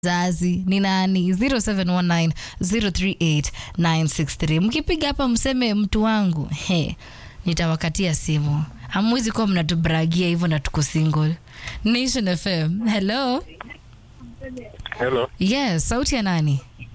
zazi ni nani 0719038963 mkipiga hapa mseme mtu wangu he nitawakatia simu hamwezi kuwa mnatubragia hivyo na tuko single nation fm hello Hello, yes sauti ya nani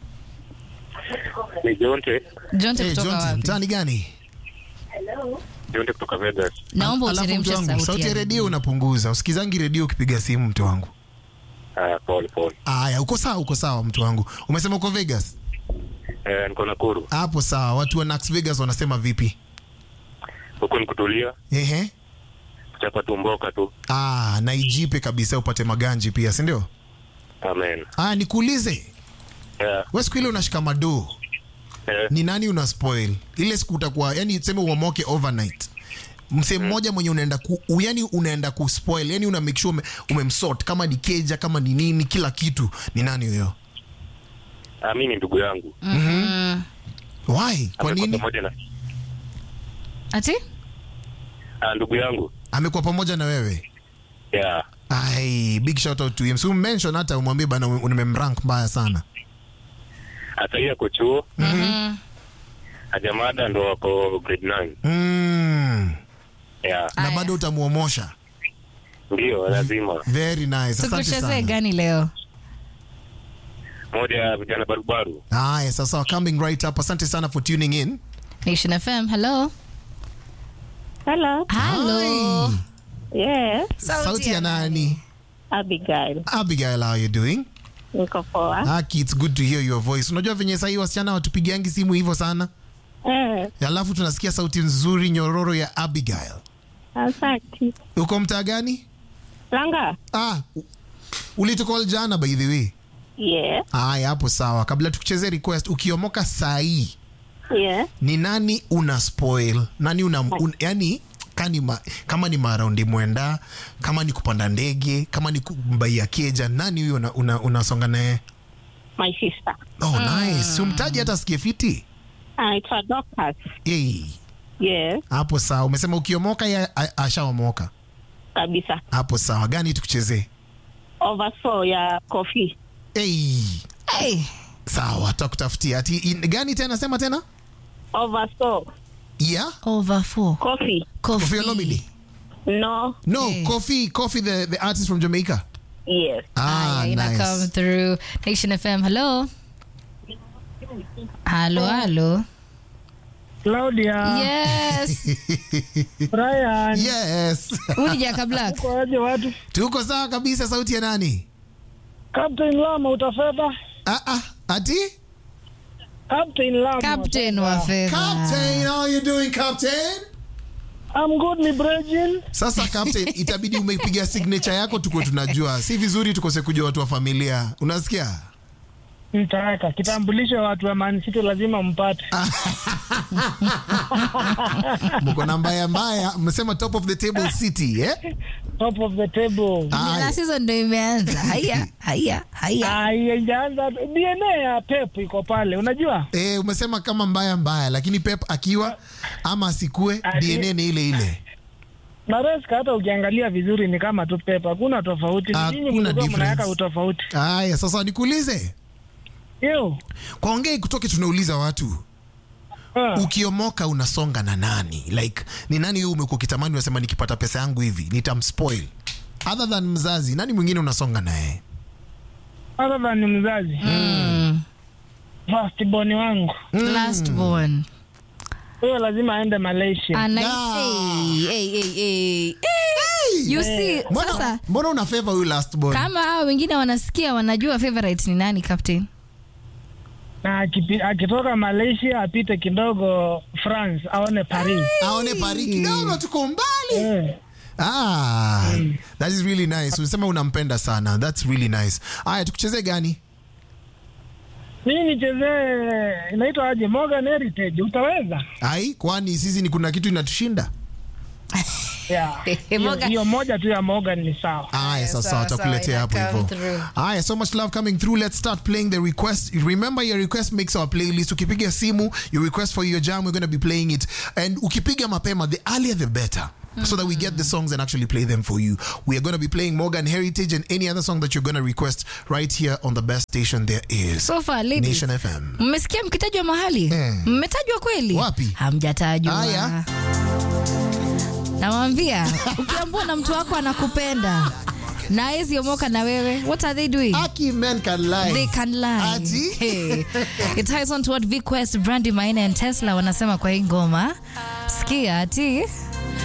ni Jonte. jonte Hey, kutoka Jonte, wapi mtaani gani? Jonte kutoka Vegas. naomba Alafu mtu uteremshe wangu, sauti sauti ya ya redio unapunguza. Usikizangi redio ukipiga simu mtu wangu. Ah, pole pole. Aya, uko sawa, uko sawa mtu wangu. Umesema uko Vegas? Eh, niko Nakuru. Hapo sawa. Watu wa Nax Vegas wanasema vipi? Huko ni kutulia, Ehe. kuchapa tumboka tu. Ah, na ijipe kabisa upate maganji pia, si ndio? Amen. Ah, nikuulize. Yeah. Wewe siku ile unashika madoo, Eh, ni nani una spoil? Ile siku utakuwa, yani tuseme uamoke overnight. Msee mmoja mwenye unaenda ku, u- yani unaenda ku spoil, yani una make sure ume, umemsort kama ni keja kama ni nini kila kitu. Ni nani huyo? ah, mimi ni ndugu yangu. mm. Why? Kwa Amekuwa nini? Pamoja na ati ah, ndugu yangu. Amekuwa pamoja na wewe? Yeah. Ai, big shout out to him. So mention hata umwambie bana umemrank mbaya sana. Hata yeye ako chuo, Mhm. hajamada ndo wako grade 9. Mm. Yeah. Na Aya. bado utamuomosha. Ndio, lazima. Very nice. Asante tukuchezee sana. gani leo Moja ya vijana barubaru. Haya, sasa coming right up. Asante sana for tuning in. nation fm hello Hello. halo Hi. Yes, Sauti ya nani? Abigail. Abigail, how are you doing? Niko poa. Aki, it's good to hear your voice. Unajua venye sahii wasichana watupigiangi simu hivyo sana, Eh, alafu tunasikia sauti nzuri nyororo ya Abigail. asante. Uko mtaa gani? Langa? Ah, u- ulitukol jana by the way. Yeah. Haya, hapo sawa. Kabla tukucheze request, ukiomoka saa hii Yeah. ni nani una spoil? Nani una un, yani kani ma, kama ni maraundi mwenda, kama ni kupanda ndege, kama ni kumbaia keja, nani huyo una, una, unasonga naye? My sister. Oh, nice. Umtaji hata sikie fiti. Anaitwa Dorcas. Hey, Yes, hapo sawa. Umesema ukiomoka ya a- ashaomoka. kabisa. Hapo sawa. Gani tukuchezee? Oversaw ya coffee. Hey, hey. sawa, tutakutafutia. Ati in, gani tena sema tena? Oversaw Yeah. over four coffee. Koffi Olomide. No. No, Hey. Kofi, Kofi the, the artist from Jamaica. Yes. Ah, Aya, ina come nice. through nation fm hello halo halo Claudia, yes Brian, Yes. Huyu Jaka Black kwa aje watu? Tuko sawa kabisa sauti ya nani? Captain Lama utafedha? Ah ah, ati? Captain Lama. captain wa fedha Captain, how are you doing Captain? I'm good ni Bregin. Sasa Captain, itabidi umepiga signature yako tuko tunajua. Si vizuri tukose kujua watu wa familia. Unasikia? Nitaweka kitambulisho watu wa Man City lazima mpate. Mko na mbaya mbaya, mmesema top of the table city, eh? Top of the table. Ah, na season ndo imeanza haya haya haya Haijaanza DNA ya Pep iko pale. Unajua? eh, umesema kama mbaya mbaya, lakini Pep akiwa ama asikue, Ah, DNA ni ile ile. Maresca hata ukiangalia vizuri ni kama tu Pep, hakuna tofauti. Ni Hakuna Nyinyi mlikuwa difference. mnaweka utofauti. Haya, sasa nikuulize. Hiyo. Kwa ongei kutoke tunauliza watu. Ah, ukiomoka unasonga na nani like ni nani huyu umekuwa ukitamani unasema nikipata pesa yangu hivi nitamspoil other than mzazi nani mwingine unasonga naye Other than ni mzazi. Mm. First born wangu. last born Huyo lazima aende Malaysia. Ana- Ah. Hey, hey, hey, hey. Hey, you see mbona, sasa mbona una favor huyu last born kama hao wengine wanasikia wanajua favorite ni nani captain na akipi- akitoka Malaysia apite kidogo France aone Paris. aone pari kidogo tuko mbali Eh, ah, that is really nice unasema unampenda sana that's really nice aya tukuchezee gani mimi nichezee inaitwa aje Morgan Heritage utaweza? ai kwani sisi ni kuna kitu inatushinda Yeah. Hiyo- Morgan- Hiyo moja tu ya Morgan ni sawa. Aya, sasa sawa, watakuletea sawa, hapo ina come hivyo. through. Aya, so much love coming through. Let's start playing the request. Remember your request makes our playlist. Ukipiga simu, your request for your jam, we're going to be playing it. And ukipiga mapema, the earlier the better. so that we get the songs and actually play them for you. We are going to be playing Morgan Heritage and any other song that you're going to request right here on the best station there is. So far, ladies. Nation FM. mmesikia mkitajwa mahali Eh. mmetajwa kweli Wapi? hamjatajwa Haya. nawambia ukiambua na mtu wako anakupenda na hawezi omoka na wewe what are they doing Aki men can lie. They can lie. Ati? Hey. It ties on to what V Quest, Brandy Maina and Tesla wanasema kwa hii ngoma. Sikia ati